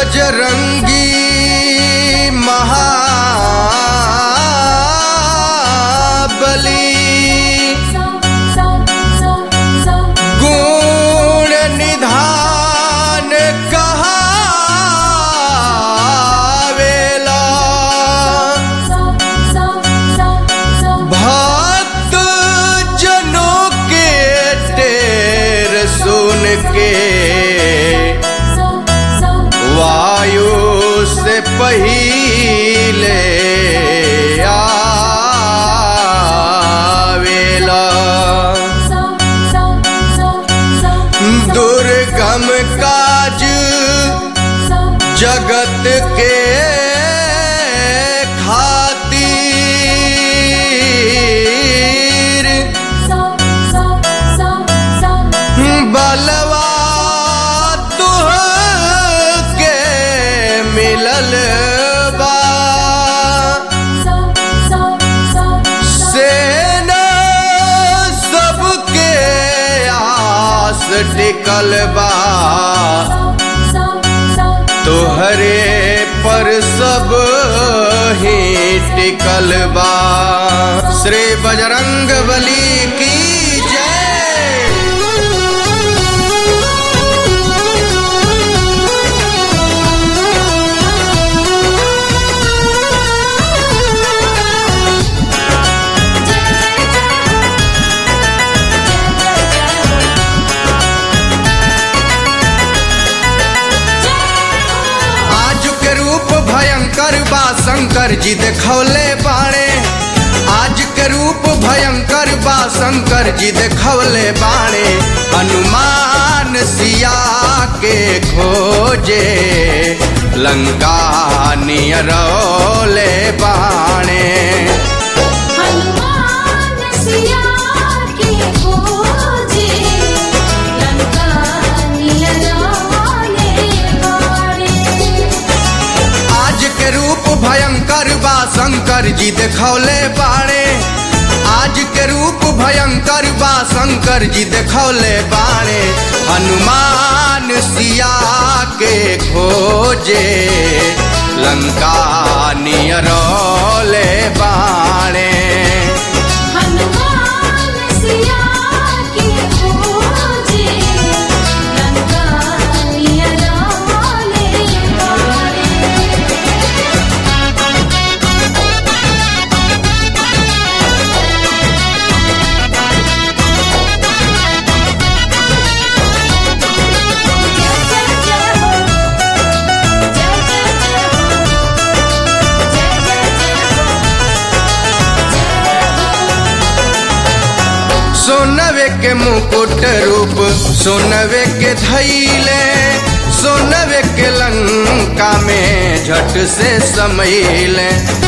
बजरंगी महाबली गुण निधान कहावेला भक्त जनों के टेर सुन के वायु से पहिले आवेला दुर्गम काज जगत के खातिर बलवा तुह के मिलल बा सेना सबके आस टिकल बा तोहरे पर सब ही टिकल बा श्री बजरंग बली की जय आज के रूप भयंकर बा शंकर जी देखौले बाणे आज के रूप भयंकर बा शंकर जी देखौले बाणे हनुमान सिया के खोजे लंका नियरौले बाणे हनुमान सिया के खोजे लंका नियराले बाड़े आज के रूप भयंकर बा शंकर जी देखौले बाणे आज के रूप भयंकर बा शंकर जी देखौले बाणे हनुमान सिया के खोजे लंका नियरौले बाणे हनुमान सिया के खोजे लंका नियराले बाड़े सोनवे के मुकुट रूप सोनवे के धैले सोनवे के लंका में झट से समैले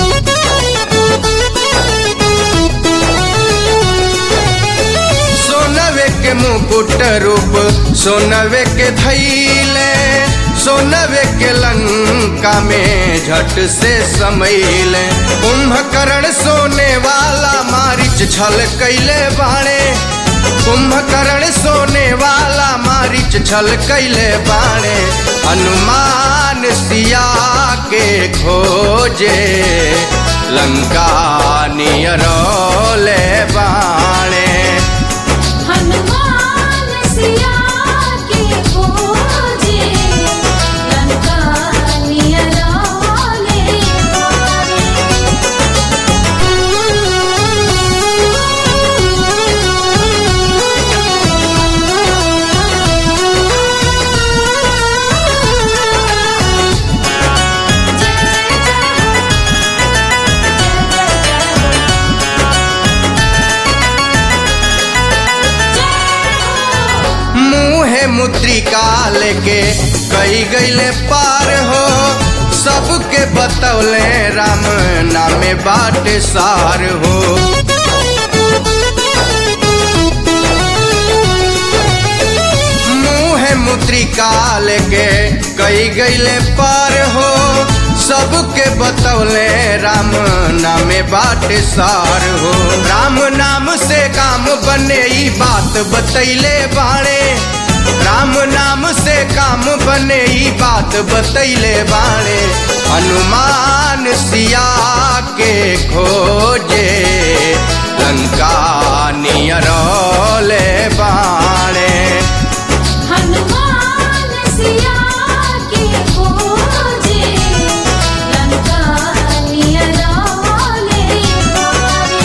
सोनवे के मुकुट रूप सोनवे के धैले सोनवे के लंका में झट से समैले कुंभकर्ण सोने वाला मारिच छल कैले बाणे कुंभकर्ण सोने वाला मारिच छल कैले बाणे हनुमान सिया के खोजे लंका नियरौले बाणे हनुमान सिया के खोजे लंका नियराले मुहे मुद्रिका लेके कई गईले पार हो सबके बतौले राम नामे बाट सार हो मुहे मुद्रिका लेके कई गईले पार हो सबके बतौले राम नामे बाट सार हो राम नाम से काम बने ई बात बतैले बाणे राम नाम से काम बने ई बात बतैले बाणे हनुमान सिया के खोजे लंका नियरौले बाणे हनुमान सिया के खोजे लंका नियरौले बारे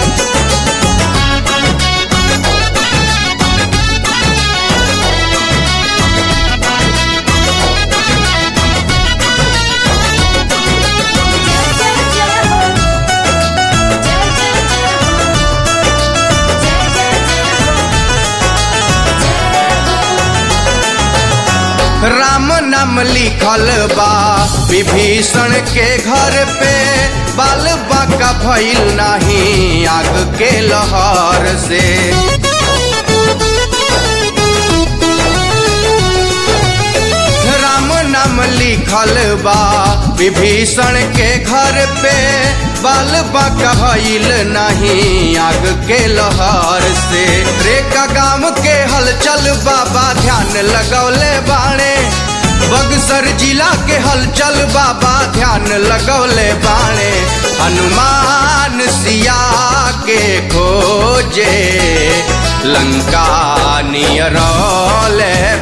जय जय जय हो जय जय जय हो जय जय जय हो जय हो राम नाम लिखल बा विभीषण के घर पे बाल बाका भइल नाही आग के लहर से राम नाम लिखल बा विभीषण के घर पे बाल बाका भइल नहीं आग के लहर से रेका गांव के हलचल बाबा ध्यान लगौले बाणे बगसर जिला के हलचल बाबा ध्यान लगौले बाणे हनुमान सिया के खोजे लंका नियरौले